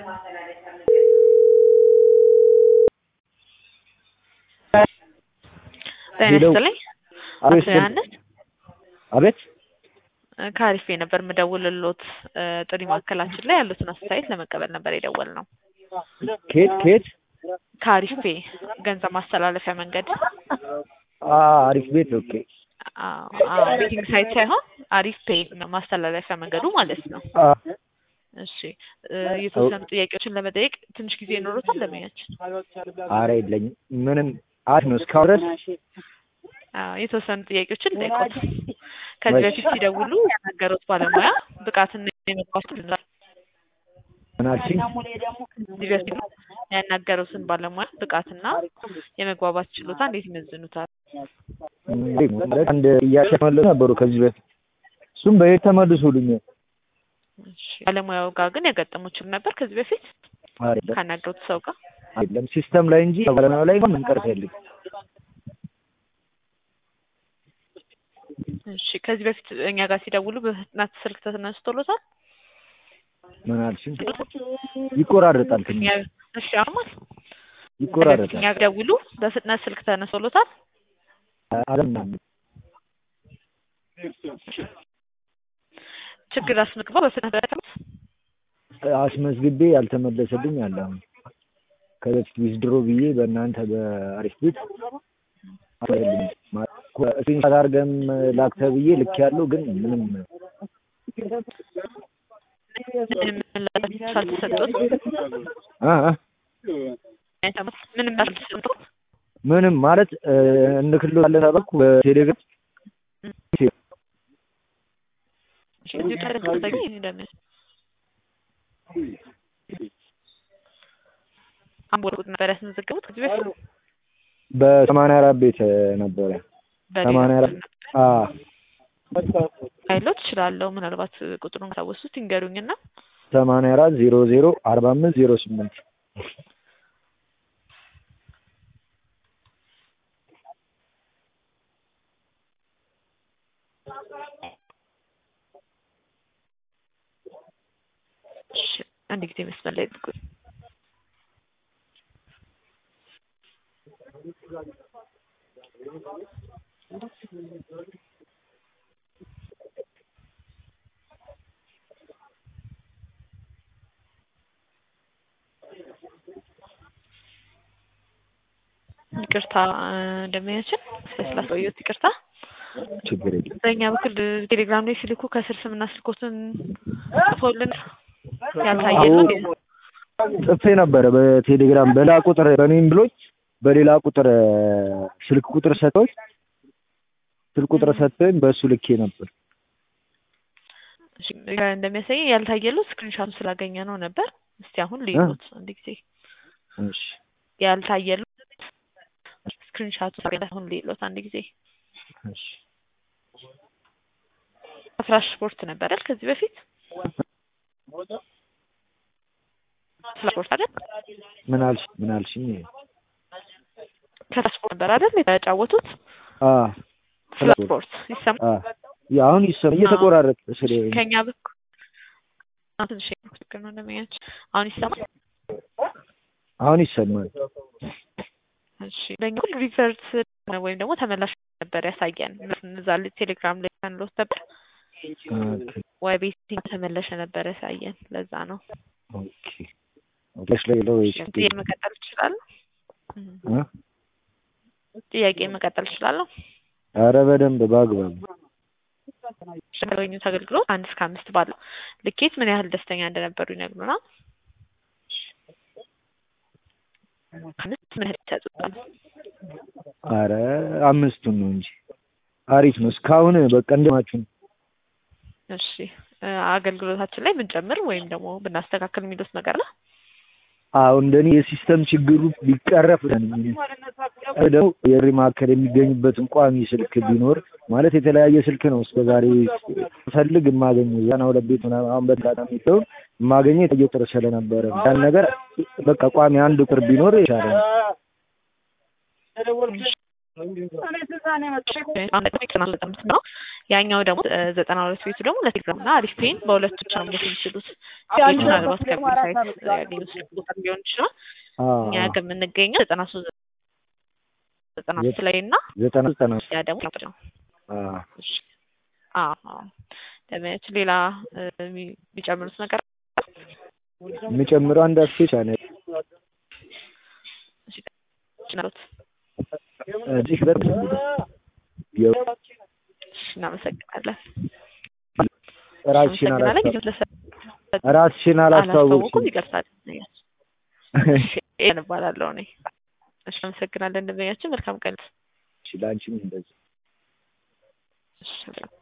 ጤና ይስጥልኝ አቶ ዮሐንስ አቤት ከአሪፌ ነበር የምደውልልዎት ጥሪ ማዕከላችን ላይ ያሉትን አስተያየት ለመቀበል ነበር የደወልነው። ከየት ከየት? ከአሪፌ ገንዘብ ማስተላለፊያ መንገድ አሪፍ ቤት። ኦኬ ቤቲንግ ሳይት ሳይሆን አሪፍ ፔይ ማስተላለፊያ መንገዱ ማለት ነው። እሺ የተወሰኑ ጥያቄዎችን ለመጠየቅ ትንሽ ጊዜ ይኖሩታል ለሙያችን? አረ የለኝም ምንም አሪፍ ነው እስካሁን ድረስ የተወሰኑ ጥያቄዎችን ጠይቆት ከዚህ በፊት ሲደውሉ ያናገሩት ባለሙያ ብቃትና የመግባባት ምን አልሽኝ? ከዚህ በፊት ያናገሩትን ባለሙያ ብቃትና የመግባባት ችሎታ እንዴት ይመዝኑታል? አንድ ጥያቄ ተመለሱ ነበሩ ከዚህ በፊት እሱም በየት ተመልሶልኛል። ባለሙያው ጋር ግን ያጋጠመው ችግር ነበር ከዚህ በፊት አይደለም ካናገሩት ሰው ጋር አይደለም ሲስተም ላይ እንጂ ባለሙያው ላይ ምን ቀርፍ የለም። እሺ ከዚህ በፊት እኛ ጋር ሲደውሉ በፍጥነት ስልክ ተነስቶሎታል? ምን አልሽኝ? ይቆራረጣል ትንሽ እኛ- እሺ አሁን ይቆራረጣል። እኛ ጋር ደውሉ በፍጥነት ስልክ ተነስቶሎታል? አለምናምን ችግር አስመዝግበው በፍጥነት ደረሰ? አስመዝግቤ ያልተመለሰልኝ አለ። አሁን ከበፊት ዊዝድሮ ብዬ በእናንተ በአሪፍ ቤት ስክሪንሻት አድርገም ላክ ተብዬ ልክ ያለው ግን ምንም ምንም ምላሽ አልተሰጡት? አ አ ምንም አልተሰጡት? ምንም ማለት እንክልላለን ተባልኩ በቴሌግራም እሺ እዚሁ ተረጋግጠኝ እንደምን አምቦ ቁጥ ነበር ያስመዘገቡት ከዚህ በፊት በሰማንያ አራት ቤት ነበረ። በሌላ ሰማንያ አራት አ ኃይሎች እችላለሁ ምናልባት ቁጥሩን ካወሱት ይንገሩኝና ሰማንያ አራት ዜሮ ዜሮ አርባ አምስት ዜሮ ስምንት እሺ አንድ ጊዜ መስመር ላይ ጥቁ ይቅርታ እንደሚያችን ስላስቆየሁት ይቅርታ። ችግር የለም። በእኛ በኩል ቴሌግራም ላይ ሲልኩ ከስር ስምና ስልኮትን ጽፎልን ያልታየን ነው። ጽፌ ነበረ በቴሌግራም በሌላ ቁጥር በኔም ብሎኝ በሌላ ቁጥር ስልክ ቁጥር ሰጥቶኝ ስልክ ቁጥር ሰጥቶኝ በእሱ ልኬ ነበር። እሺ፣ እንደሚያሳየኝ ያልታየሉት ስክሪንሻቱ ስላገኘ ነው ነበር። እስቲ አሁን ልዩት አንድ ጊዜ እሺ ያልታየሉት ስክሪንሻቱ ስላገኘ አሁን ልዩት አንድ ጊዜ እሺ ፍራሽ ስፖርት ነበር አይደል? ከዚህ በፊት ፍራሽ ስፖርት አይደል? ምን አልሽ ምን አልሽኝ? ከፍራሽ ስፖርት ነበር አይደል የተጫወቱት? አ ፍራሽ ስፖርት ይሰማል? አ ያ አሁን ይሰማ እየተቆራረጠ ስለ ከኛ በኩል አሁን ትንሽ ችግር ነው እንደሚያች አሁን ይሰማል? አሁን ይሰማል። እሺ በእኛ በኩል ሪቨርስ ወይም ደግሞ ተመላሽ ነበር ያሳየን እዛ ላይ ቴሌግራም ላይ ያንሎት ነበር ኦኬ ወይ ቤት ተመለሸ ነበር ያሳየን። ለዛ ነው ኦኬ ኦኬ ላይ ለው ጥያቄ መቀጠል እችላለሁ? እ ጥያቄ መቀጠል እችላለሁ? ኧረ በደንብ በአግባቡ ያገኙት አገልግሎት አንድ እስከ አምስት ባለው ልኬት ምን ያህል ደስተኛ እንደነበሩ ይነግሩናል። አምስት ምን ያህል ይሰጡታል? አረ አምስቱን ነው እንጂ አሪፍ ነው። እስካሁን በቃ እንደማችሁ ነው። እሺ አገልግሎታችን ላይ ብንጨምር ወይም ደግሞ ብናስተካከል የሚሉት ነገር አለ? አዎ እንደኔ የሲስተም ችግሩ ቢቀረፍ ደግሞ የሪ ማዕከል የሚገኙበትን ቋሚ ስልክ ቢኖር ማለት የተለያየ ስልክ ነው እስከ ዛሬ ፈልግ የማገኘው ዛና ሁለት ቤት ምናምን አሁን በአጋጣሚ ሲሆን የማገኘው የተለየ ቁጥር ስለነበረ ያን ነገር በቃ ቋሚ አንድ ቁጥር ቢኖር ይሻላል። ነው ያኛው ደግሞ ዘጠና ሁለት ቤቱ ደግሞ ለቴሌግራም እና አሪፍ ፔን በሁለቱ ብቻ ነው መት የሚችሉት ምናልባት ከቢል ሳይት ያገኙ ስልክ ቁጥር ሊሆን ይችላል እኛ ግን የምንገኘው ዘጠና ሶስት ዘጠና ሶስት ላይ እና ዘጠና ዘጠና ያ ደግሞ ነው ለማየት ሌላ የሚጨምሩት ነገር የሚጨምረው አንድ አስፔቻ ነው እዚህ በር እናመሰግናለን። ራስሽን ራስሽን አላስተዋወቅሽም። ይቅርታል እንባላለሁ እኔ። እሺ እናመሰግናለን። እንደመያችን መልካም ቀን። እሺ ለአንቺም እንደዚህ